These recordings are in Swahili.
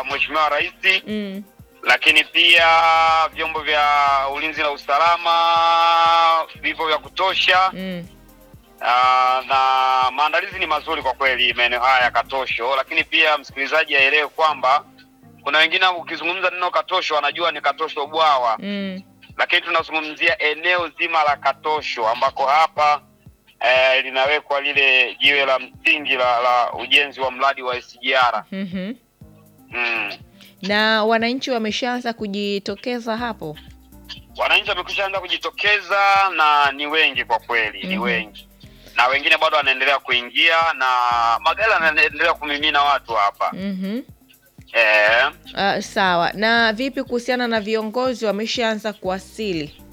Mheshimiwa Rais, Mm. lakini pia vyombo vya ulinzi na usalama vipo vya kutosha. Mm. Ah, na maandalizi ni mazuri kwa kweli maeneo haya ya Katosho, lakini pia msikilizaji aelewe kwamba kuna wengine ukizungumza neno Katosho wanajua ni Katosho bwawa, Mm. lakini tunazungumzia eneo zima la Katosho ambako hapa eh, linawekwa lile jiwe la msingi la, la ujenzi wa mradi wa SGR. Mhm. Mm. Na wananchi wameshaanza kujitokeza hapo. Wananchi wamekwisha anza kujitokeza na ni wengi kwa kweli, ni Mhm. wengi na wengine bado wanaendelea kuingia na magari yanaendelea kumimina watu hapa Mhm. eh. Uh, sawa. Na vipi kuhusiana na viongozi wameshaanza kuwasili?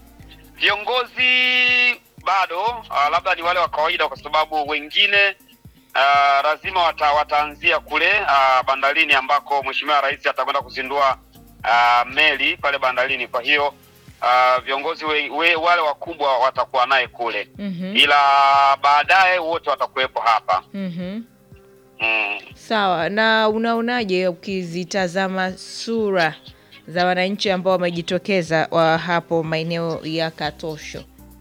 Viongozi bado uh, labda ni wale wa kawaida, kwa sababu wengine uh, lazima wata, wataanzia kule uh, bandarini ambako Mheshimiwa Rais atakwenda kuzindua uh, meli pale bandarini. Kwa hiyo uh, viongozi we, we, wale wakubwa watakuwa naye kule, Mhm. ila baadaye wote watakuwepo hapa Mhm. mm. Sawa. Na unaonaje ukizitazama sura za wananchi ambao wamejitokeza wa hapo maeneo ya Katosho?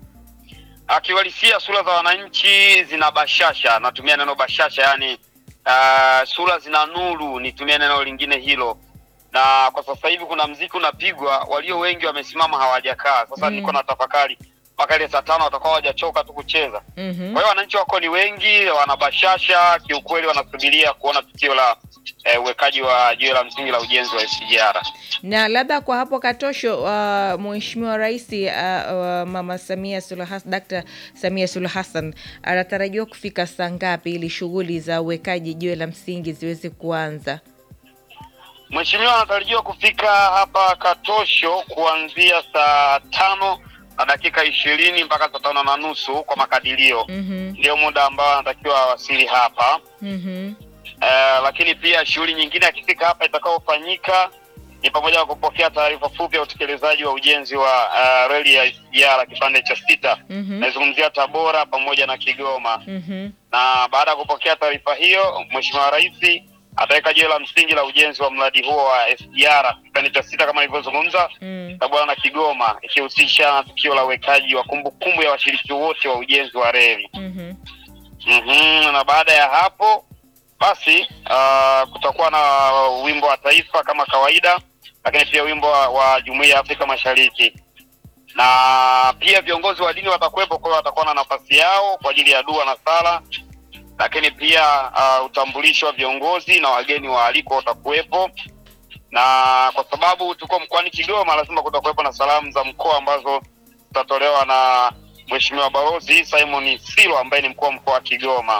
Akiwalisia sura za wananchi zina bashasha, natumia neno bashasha, yani uh, sura zina nuru, nitumie neno lingine hilo. Na kwa sasa hivi kuna mziki unapigwa, walio wengi wamesimama hawajakaa. Sasa Mm. niko na tafakari mpaka ile saa tano watakuwa hawajachoka tu kucheza. Mhm. Kwa hiyo wananchi wako ni wengi, wana bashasha kiukweli, wanasubiria kuona tukio la eh, uwekaji wa jiwe la msingi la ujenzi wa SGR. Na labda kwa hapo Katosho, uh, Mheshimiwa Rais uh, uh, Mama Samia Suluhu Hassan, Dkt. Samia Suluhu Hassan anatarajiwa kufika saa ngapi ili shughuli za uwekaji jiwe la msingi ziweze kuanza? Mheshimiwa anatarajiwa kufika hapa Katosho kuanzia saa tano na dakika ishirini mpaka saa tano na nusu kwa makadirio, Mhm. ndio muda ambao anatakiwa awasili hapa. Mhm. Eh, lakini pia shughuli nyingine akifika hapa itakayofanyika ni pamoja na kupokea taarifa fupi ya utekelezaji wa ujenzi wa uh, reli ya SGR kipande cha sita, Mhm. naizungumzia Tabora pamoja na Kigoma. Mhm. Na baada ya kupokea taarifa hiyo, Mheshimiwa Rais ataweka jiwe la msingi la ujenzi wa mradi huo wa SGR kipande cha sita kama nilivyozungumza Mm. Tabora na Kigoma, ikihusisha na tukio la uwekaji wa kumbukumbu ya washiriki wote wa ujenzi wa reli. Mhm. Mhm, na baada ya hapo basi uh, kutakuwa na wimbo wa taifa kama kawaida, lakini pia wimbo wa, wa Jumuiya ya Afrika Mashariki na pia viongozi wa dini watakuwepo, kwa hiyo watakuwa na nafasi yao kwa ajili ya dua na sala, lakini pia uh, utambulisho wa viongozi na wageni waalikwa utakuwepo, na kwa sababu tuko mkoani Kigoma, lazima kutakuwepo na salamu za mkoa ambazo zitatolewa na Mheshimiwa Balozi Simon Silo ambaye ni mkuu wa mkoa wa Kigoma.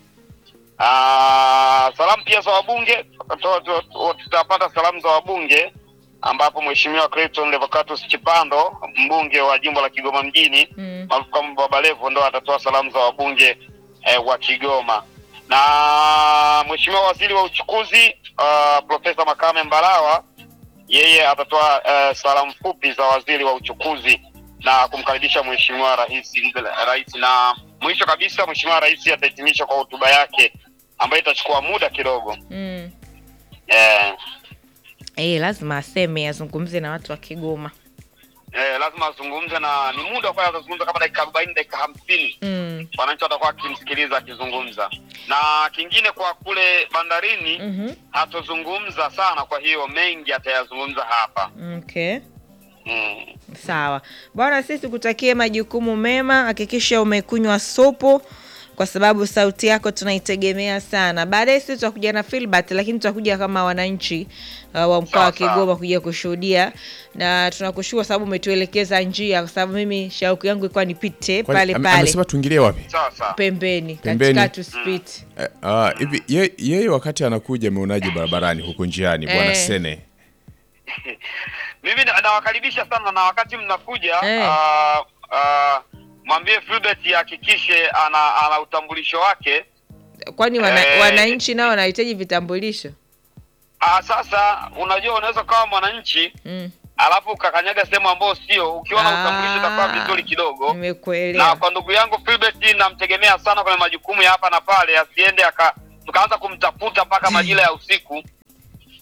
Ah, salamu pia za wabunge tuta- tuta- tutapata salamu za wabunge ambapo Mheshimiwa Clayton Levocatus Chipando mbunge wa jimbo la Kigoma mjini Mm. maarufu kama Baba Levo ndo atatoa salamu za wabunge eh, wa Kigoma na Mheshimiwa Waziri wa Uchukuzi uh, Profesa Makame Mbarawa yeye atatoa uh, salamu fupi za waziri wa uchukuzi na kumkaribisha Mheshimiwa Rais rais, na mwisho kabisa Mheshimiwa Rais atahitimisha kwa hotuba yake ambayo itachukua muda kidogo Mm. eh, Eh, lazima aseme azungumze na watu wa Kigoma. eh, lazima azungumze na ni muda kwa atazungumza kama dakika arobaini dakika hamsini Mm. wananchi watakuwa wakimsikiliza akizungumza. Na kingine kwa kule bandarini Mhm. hatozungumza sana, kwa hiyo mengi atayazungumza hapa Okay. mm. Sawa bwana, sisi kutakie majukumu mema. Hakikisha umekunywa supu, kwa sababu sauti yako tunaitegemea sana. Baadaye sisi tutakuja na Filbert, lakini tutakuja kama wananchi uh, wa mkoa wa Sawa, sawa. Kigoma kuja kushuhudia, na tunakushukuru sababu umetuelekeza njia, kwa sababu mimi shauku yangu ilikuwa nipite Kwani pale ame- pale amesema tuingilie wapi? Sawa sawa. pembeni, Pembeni. katikati usipite. Eh, ah, hivi ye- yeye wakati anakuja ameonaje barabarani huko njiani bwana Eh. Sene? Mimi na- nawakaribisha sana, na wakati mnakuja Eh. ah, ah, mwambie Filbert ahakikishe ana, ana utambulisho wake. Kwani wana, Eh. wananchi nao wanahitaji vitambulisho? Ah, sasa unajua unaweza kawa mwananchi Mm. alafu ukakanyaga sehemu ambayo sio, ukiwa na Ah. utambulisho itakuwa vizuri kidogo. na Nimekuelewa. kwa ndugu yangu Filbert namtegemea sana kwenye majukumu ya hapa na pale, asiende aka tukaanza kumtafuta mpaka majira ya usiku.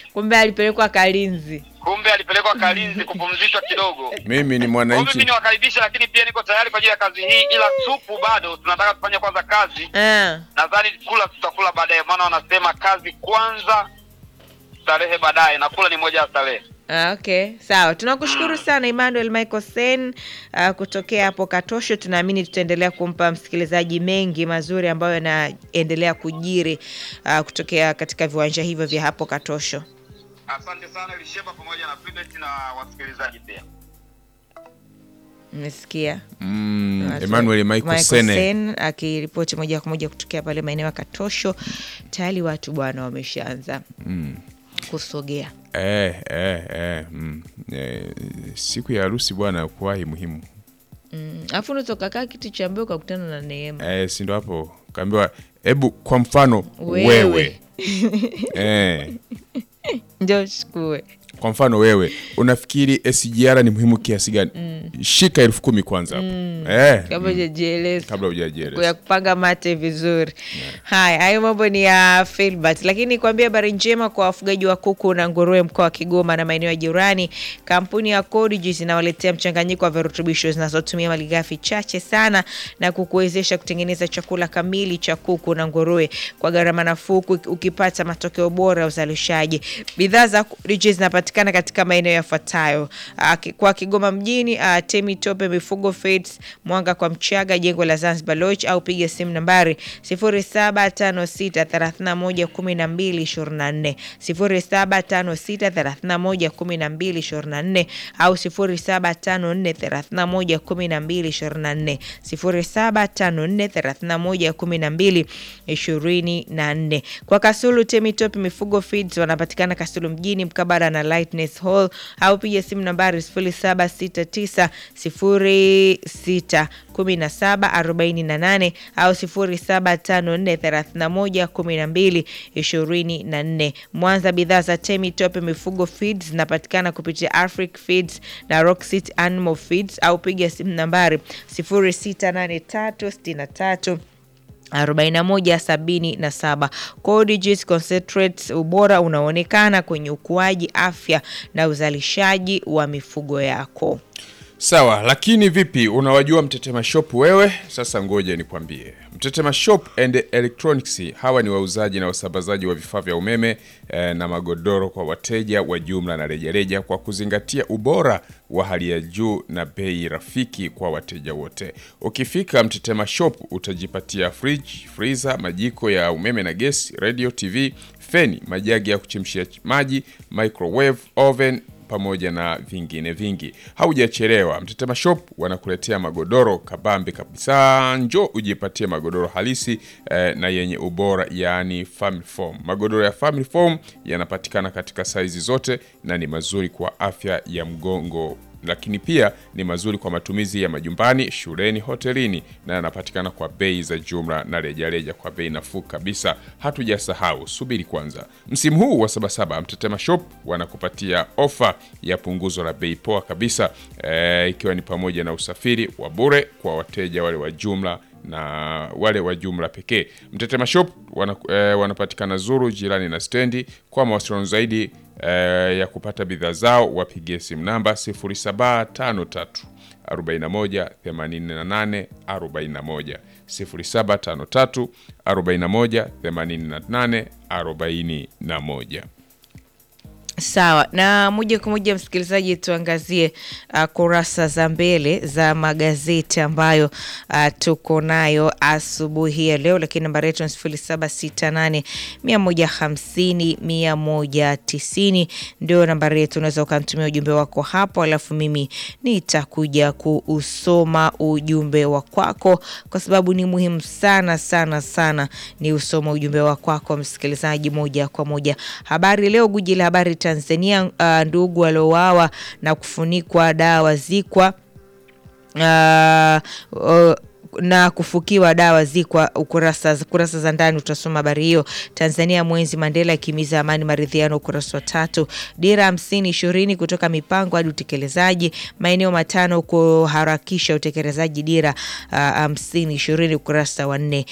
kumbe alipelekwa Kalinzi. kumbe alipelekwa Kalinzi kupumzishwa kidogo. Mimi ni Kwa mimi mwananchi. niwakaribisha, lakini pia niko tayari kwa ajili ya kazi hii, ila supu bado tunataka tufanye kwanza kazi. Ah, Nadhani kula tutakula baadaye, maana wanasema kazi kwanza, starehe baadaye, na kula ni moja ya starehe. ah, okay, sawa. Tunakushukuru sana Emmanuel Michael Sen ah, kutokea hapo Katosho. Tunaamini tutaendelea kumpa msikilizaji mengi mazuri ambayo yanaendelea kujiri ah, kutokea katika viwanja hivyo vya hapo Katosho. Asante sana Elisheba pamoja na Prudence na wasikilizaji pia. Mmesikia Mm, Watu- Emmanuel Michael Sene. Sen akiripoti moja kwa moja kutokea pale maeneo ya Katosho. Tayari watu bwana wameshaanza Mm. kusogea. Eh, eh, eh, mm. Eh, siku ya harusi bwana kuwahi muhimu. Mm, Alafu unaweza ukakaa kiti cha mbele ukakutana na Neema. Eh, si ndo hapo kaambiwa hebu kwa mfano Wewe. wewe, eh, Ndio chukue. kwa mfano wewe unafikiri SGR ni muhimu kiasi gani? Shika elfu kumi kwanza hapo eh, Kabla hujajieleza. kabla hujajieleza. ya kupanga mate vizuri. Haya, hayo mambo ni ya Filbert, lakini kuambia habari njema kwa wafugaji wa kuku na nguruwe mkoa wa Kigoma na maeneo ya jirani. Kampuni ya Codijus inawaletea mchanganyiko wa virutubisho zinazotumia malighafi chache sana na kukuwezesha kutengeneza chakula kamili cha kuku na nguruwe kwa gharama nafuu, uki- ukipata matokeo bora ya uzalishaji. Bidhaa za Codijus zinapatikana katika maeneo yafuatayo: Ah, ki- kwa Kigoma mjini, ah, Temi Tope Mifugo Feeds, Mwanga kwa Mchaga, jengo la Zanzibar Lodge, au piga simu nambari 0756311224 0756311224 au 0754311224 0754311224. Kwa Kasulu Temi Tope Mifugo Feeds wanapatikana Kasulu mjini mkabara na Lightness Hall au piga simu nambari 0769061748 au 0754311224. Mwanza, bidhaa za Temi Tope Mifugo Feeds zinapatikana kupitia Afric Feeds na Rocksit Animal Feeds au piga simu nambari 068363 4177. Codijus Concentrates, ubora unaonekana kwenye ukuaji, afya na uzalishaji wa mifugo yako. Sawa, lakini vipi, unawajua Mtetema Shop wewe? Sasa ngoja nikwambie. Mtetema Shop and Electronics hawa ni wauzaji na wasambazaji wa vifaa vya umeme eh, na magodoro kwa wateja wa jumla na rejareja kwa kuzingatia ubora wa hali ya juu na bei rafiki kwa wateja wote. Ukifika Mtetema Shop utajipatia fridge, freezer, majiko ya umeme na gesi, radio, TV, feni, majagi ya kuchemshia maji, microwave, oven pamoja na vingine vingi. Haujachelewa, Mtetema Shop wanakuletea magodoro kabambe kabisa. Njo ujipatie magodoro halisi eh, na yenye ubora, yaani family foam. Magodoro ya family foam yanapatikana katika saizi zote na ni mazuri kwa afya ya mgongo lakini pia ni mazuri kwa matumizi ya majumbani, shuleni, hotelini na yanapatikana kwa bei za jumla na rejareja kwa bei nafuu kabisa. Hatujasahau, subiri kwanza, msimu huu wa Sabasaba Mtetema Shop wanakupatia ofa ya punguzo la bei poa kabisa e, ikiwa ni pamoja na usafiri wa bure kwa wateja wale wa jumla na wale wa jumla pekee. Mtetema Shop wana, e, wanapatikana Zuru jirani na stendi. Kwa mawasiliano zaidi e, ya kupata bidhaa zao wapigie simu namba 0753 41 88 41 0753 41 88 41. Sawa na moja kwa moja, msikilizaji, tuangazie uh, kurasa za mbele za magazeti ambayo uh, tuko nayo asubuhi ya leo, lakini nambari yetu ni sifuri saba sita nane mia moja hamsini mia moja tisini ndio nambari yetu. Unaweza ukamtumia ujumbe wako hapo, alafu mimi nitakuja kuusoma ujumbe wa kwako, kwa sababu ni muhimu sana sana sana ni usoma ujumbe wa kwako msikilizaji, moja kwa moja. Habari Leo, guji la habari Tanzania, uh, ndugu waliowawa na kufunikwa dawa zikwa uh, uh, na kufukiwa dawa zikwa ukurasa kurasa za ndani utasoma habari hiyo. Tanzania mwenzi Mandela akimiza amani maridhiano, ukurasa wa tatu. Dira hamsini ishirini kutoka mipango hadi utekelezaji, maeneo matano kuharakisha utekelezaji dira hamsini ishirini, ukurasa wa nne.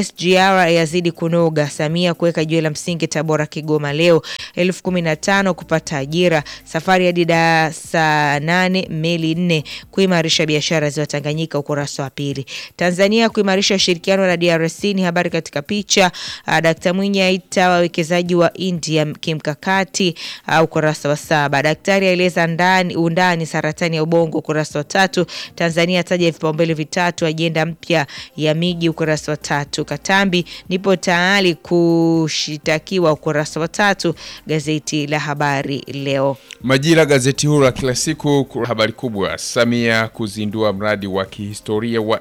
SGR yazidi kunoga, Samia kuweka jiwe la msingi Tabora Kigoma leo, elfu kumi na tano kupata ajira, safari hadi darasa nane, meli nne kuimarisha biashara ziwa Tanganyika, ukurasa wa pili. Tanzania kuimarisha ushirikiano na DRC ni habari katika picha. Uh, Dkt Mwinyi aita wawekezaji wa India kimkakati, uh, ukurasa wa saba. Daktari aeleza ndani undani saratani ya ubongo, ukurasa wa tatu. Tanzania ataja vipaumbele vitatu ajenda mpya ya miji, ukurasa wa tatu. Katambi nipo tayari kushitakiwa, ukurasa wa tatu. Gazeti la Habari Leo. Majira, gazeti huru la kila siku, habari kubwa: Samia kuzindua mradi wa kihistoria wa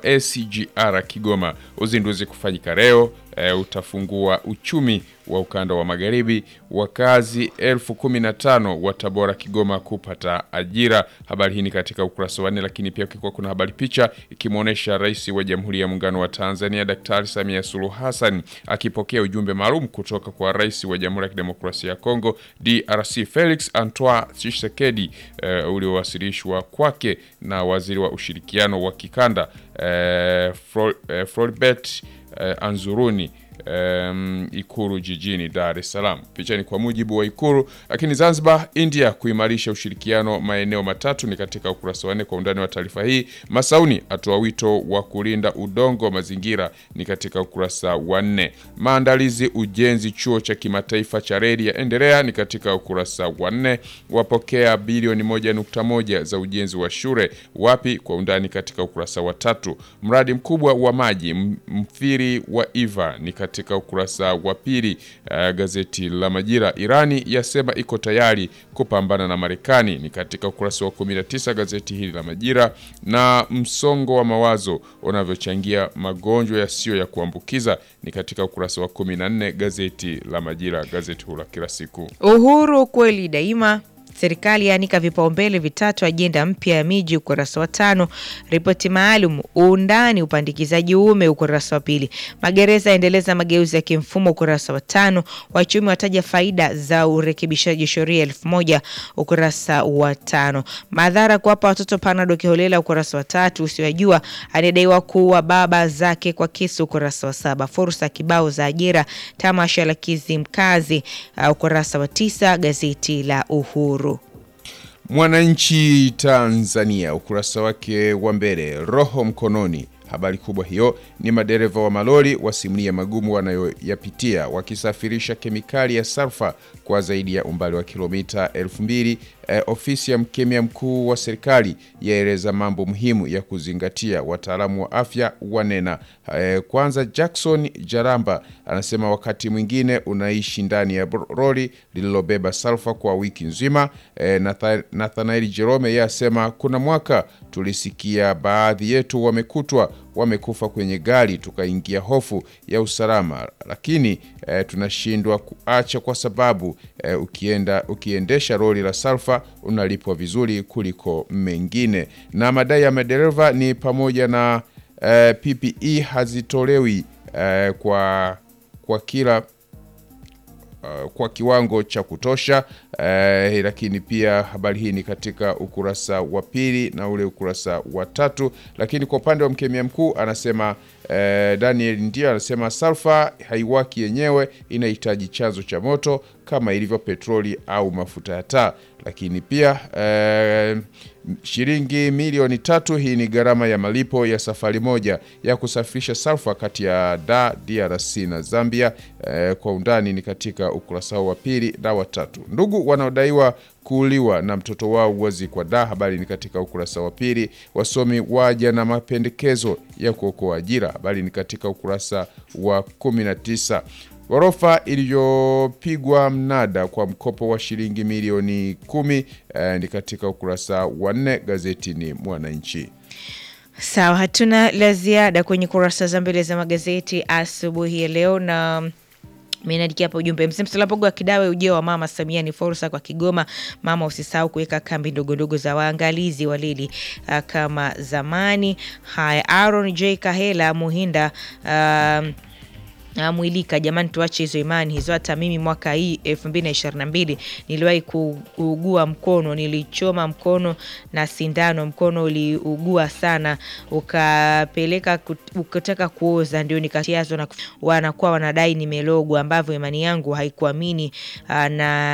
SGR Kigoma, uzinduzi kufanyika leo. E, utafungua uchumi wa ukanda wa magharibi. Wakazi elfu kumi na tano wa Tabora Kigoma kupata ajira. Habari hii ni katika ukurasa wa nne, lakini pia kulikuwa kuna habari picha ikimwonyesha Rais wa Jamhuri ya Muungano wa Tanzania Daktari Samia Suluhu Hassan akipokea ujumbe maalum kutoka kwa Rais wa Jamhuri ya Kidemokrasia ya Kongo DRC Felix Antoine Tshisekedi e, uliowasilishwa kwake na waziri wa ushirikiano wa kikanda e, Fro, e, Floribert e, Anzuruni Um, Ikuru jijini Dar es Salaam. Picha ni kwa mujibu wa Ikuru. Lakini Zanzibar, India kuimarisha ushirikiano maeneo matatu ni katika ukurasa wa nne. Kwa undani wa taarifa hii, Masauni atoa wito wa kulinda udongo wa mazingira ni katika ukurasa wa nne. Maandalizi ujenzi chuo cha kimataifa cha reli yaendelea ni katika ukurasa wa nne. Wapokea bilioni moja nukta moja za ujenzi wa shule wapi? Kwa undani katika ukurasa wa tatu. Mradi mkubwa wa maji mfiri wa Iva ni katika ukurasa wa pili. Uh, gazeti la Majira, Irani yasema iko tayari kupambana na Marekani ni katika ukurasa wa 19 gazeti hili la Majira. Na msongo wa mawazo unavyochangia magonjwa yasiyo ya kuambukiza ni katika ukurasa wa 14 gazeti la Majira, gazeti huu la kila siku. Uhuru kweli daima Serikali yaanika vipaumbele vitatu ajenda mpya ya miji, ukurasa wa tano. Ripoti maalum uundani upandikizaji uume, ukurasa wa pili. Magereza yaendeleza mageuzi ya kimfumo, ukurasa wa tano. Wachumi wataja faida za urekebishaji sheria elfu moja, ukurasa wa tano. Madhara kuwapa watoto panado kiholela, ukurasa wa tatu. Usiwajua anadaiwa kuua baba zake kwa kisu, ukurasa wa saba. Fursa kibao za ajira, tamasha la Kizimkazi, uh, ukurasa wa tisa. Gazeti la Uhuru. Mwananchi Tanzania ukurasa wake wa mbele, roho mkononi. Habari kubwa hiyo ni madereva wa malori wasimulia magumu wanayoyapitia wakisafirisha kemikali ya salfa kwa zaidi ya umbali wa kilomita elfu mbili. Eh, ofisi ya mkemia mkuu wa serikali yaeleza mambo muhimu ya kuzingatia, wataalamu wa afya wanena. Eh, kwanza Jackson Jaramba anasema wakati mwingine unaishi ndani ya lori lililobeba salfa kwa wiki nzima. Eh, Nathanaeli Jerome yeye asema kuna mwaka tulisikia baadhi yetu wamekutwa wamekufa kwenye gari, tukaingia hofu ya usalama, lakini eh, tunashindwa kuacha kwa sababu eh, ukienda ukiendesha lori la salfa unalipwa vizuri kuliko mengine. Na madai ya madereva ni pamoja na eh, PPE hazitolewi eh, kwa kwa kila Uh, kwa kiwango cha kutosha uh, lakini pia habari hii ni katika ukurasa wa pili na ule ukurasa wa tatu. Lakini kwa upande wa mkemia mkuu anasema uh, Daniel ndio anasema salfa haiwaki yenyewe, inahitaji chanzo cha moto kama ilivyo petroli au mafuta ya taa. Lakini pia uh, shilingi milioni tatu, hii ni gharama ya malipo ya safari moja ya kusafirisha salfa kati ya da DRC na Zambia. Uh, kwa undani ni katika ukurasa wa pili na wa tatu. Ndugu wanaodaiwa kuuliwa na mtoto wao wazikwa da, habari ni katika ukurasa wa pili. Wasomi waja na mapendekezo ya kuokoa ajira, habari ni katika ukurasa wa 19. Ghorofa iliyopigwa mnada kwa mkopo wa shilingi milioni kumi eh, ni katika ukurasa wa nne gazetini Mwananchi. Sawa, hatuna la ziada kwenye kurasa za mbele za magazeti asubuhi ya leo na Imeandikia hapa ujumbe msimsalapogo wa Kidawe, ujio wa mama Samia ni fursa kwa Kigoma. Mama, usisahau kuweka kambi ndogondogo za waangalizi walili uh, kama zamani. Haya, Aaron J Kahela Muhinda um, Ah, Mwilika, jamani, tuache hizo imani hizo. Hata mimi mwaka hii elfu mbili na ishirini na mbili niliwahi ku- kuugua mkono, nilichoma mkono na sindano, mkono uliugua sana, ukapeleka kut- ukataka kuoza, ndio nikatiazwa na kuf- wanakuwa wanadai nimelogwa, ambavyo imani yangu haikuamini ah, na